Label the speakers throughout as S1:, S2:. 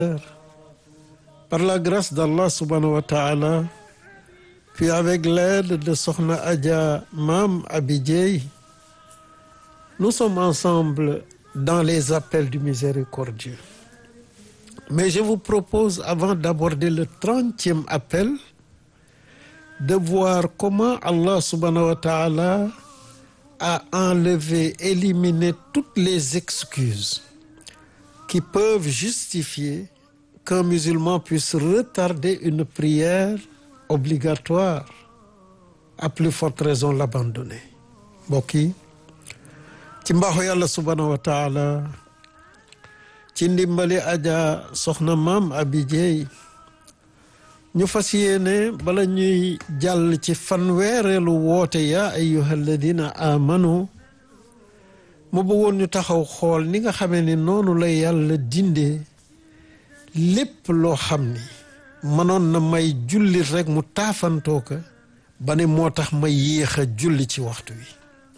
S1: Par la grâce d'Allah subhanahu wa ta'ala, puis avec l'aide de Sokhna Adja Mam Abidjei, nous sommes ensemble dans les appels du miséricordieux. Mais je vous propose, avant d'aborder le trentième appel, de voir comment Allah subhanahu wa ta'ala a enlevé, éliminé toutes les excuses qui peuvent justifier qu'un musulman puisse retarder une prière obligatoire, à plus forte raison l'abandonner. mbokk yi ci mbaaxu yàlla subhanahu wa taala ci ndimbali aja soxna maam abi jeey ñu fas yéene bala ñuy jàll ci fanweereelu woote yaa ayyuha alladina amanu mu bëggoon ñu taxaw xool ni nga xamee ni noonu la yàlla dindee lépp loo xam ni mënoon na may jullit rek mu taafantoo ko ba ne moo tax ma yéex a julli ci waxtu wi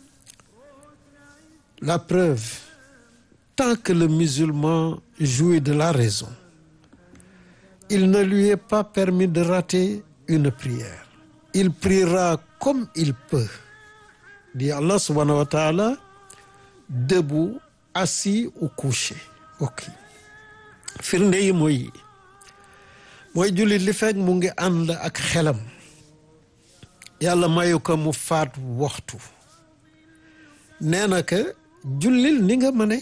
S1: la preuve tant que le musulman jouit de la raison il ne lui est pas permis de rater une prière il priera comme il peut dit Allah subhanahu wa ta'ala debout assis ou couché ok firnde yi mooy mooy jullit li fekk mu ngi ànd ak xelam yàlla mayu ko mu faat waxtu nee na que jullil ni nga mëne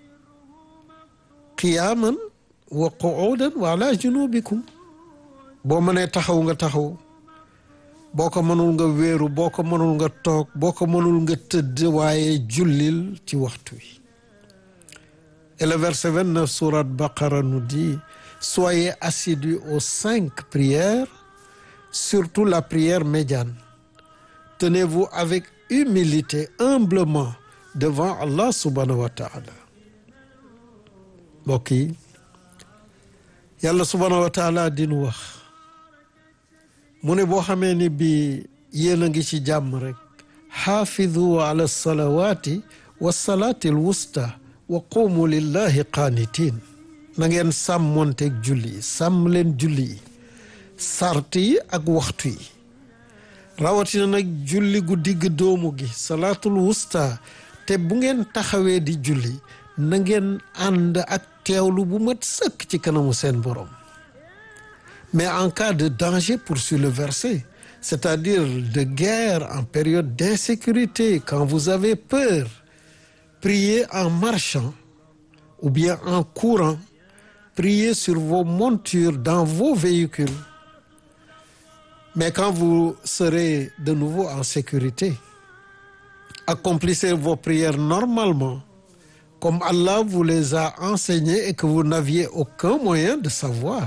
S1: qiyaaman wa qu'udan wa ala junubikum boo mënee taxaw nga taxaw boo ko mënul nga wéeru boo ko mënul nga toog boo ko mënul nga tëdd waaye jullil ci waxtu wi et le verset 29 sourate Baqara nous dit soyez assidus aux cinq prières surtout la prière médiane tenez-vous avec humilité humblement devant Allah subhanahu wa ta'ala mbokk yi yàlla subhanahu wa ta'ala dinu wax mu ne boo xamee ni bi yéen a ngi ci jàmm rek xaafidu ala salawaati wa salaati al wusta wa qumu lillahi qaanitin na ngeen sàmmonteeg julli yi sàmm leen julli yi sart yi ak waxtu yi rawatina nag julli gu digg doomu gi salaatul wusta te bu ngeen taxawee di julli na ngeen ànd ak teewlu bu mat sëkk ci kanamu seen borom mais en cas de danger poursuit le verset c'est-à-dire de guerre en période d'insécurité quand vous avez peur priez en marchant ou bien en courant priez sur vos montures dans vos véhicules mais quand vous serez de nouveau en sécurité accomplissez vos prières normalement comme Allah vous les a enseignées et que vous n'aviez aucun moyen de savoir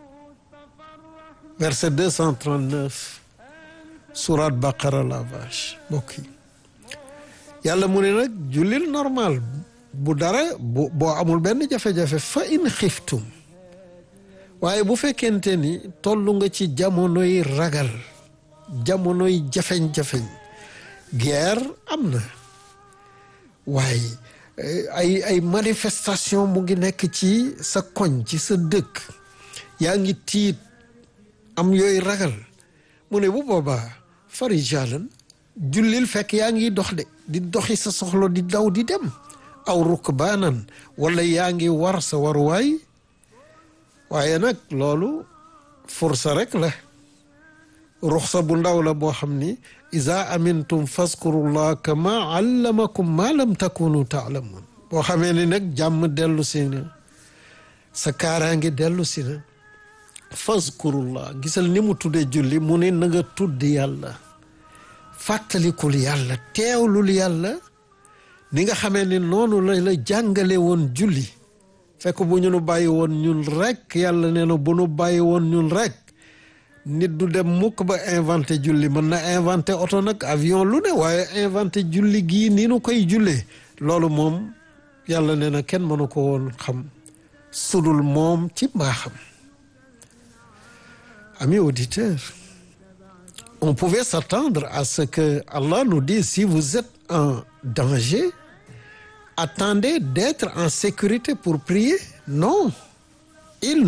S1: verset 239 sourate Baqara la vache mbokk yi yàlla mu ne nag jullil normal bu dara bu boo amul benn jafe-jafe fa in xiftum waaye bu fekkente ni tollu nga ci jamonoy ragal jamonoy jafeñ-jafeñ guerre am na waaye ay ay manifestation mu ngi nekk ci sa koñ ci sa dëkk yaa ngi tiit am yooyu ragal mu ne bu boobaa farijalan jullil fekk yaa ngi dox de di doxi sa soxla di daw di dem aw rukbaanan wala yaa ngi war sa waruwaay waaye nag loolu fursa rek la ruxsa bu ndaw la boo xam ni iza amintum fazkurullah kama allamakum ma lam takunu taalamun boo xamee ni nag jàmm dellu si na sa kaaraange dellu si na fazkurullah gisal ni mu tuddee julli mu ne na nga tudd yàlla fàttalikul yàlla teewlul yàlla ni nga xamee ni noonu la la jàngale woon julli fekk bu ñu nu bàyyi woon ñun rek yàlla nee na bu nu bàyyi woon ñun rek nit du dem mukk ba inventé julli mën na inventé oto nag avion lu ne waaye inventé julli gii ni nu koy jullee loolu moom yàlla nee na kenn mënu ko woon xam sudul moom ci mbaaxam amis auditeurs on pouvait s'attendre à ce que Allah nous dise si vous êtes en danger attendez d'être en sécurité pour prier non il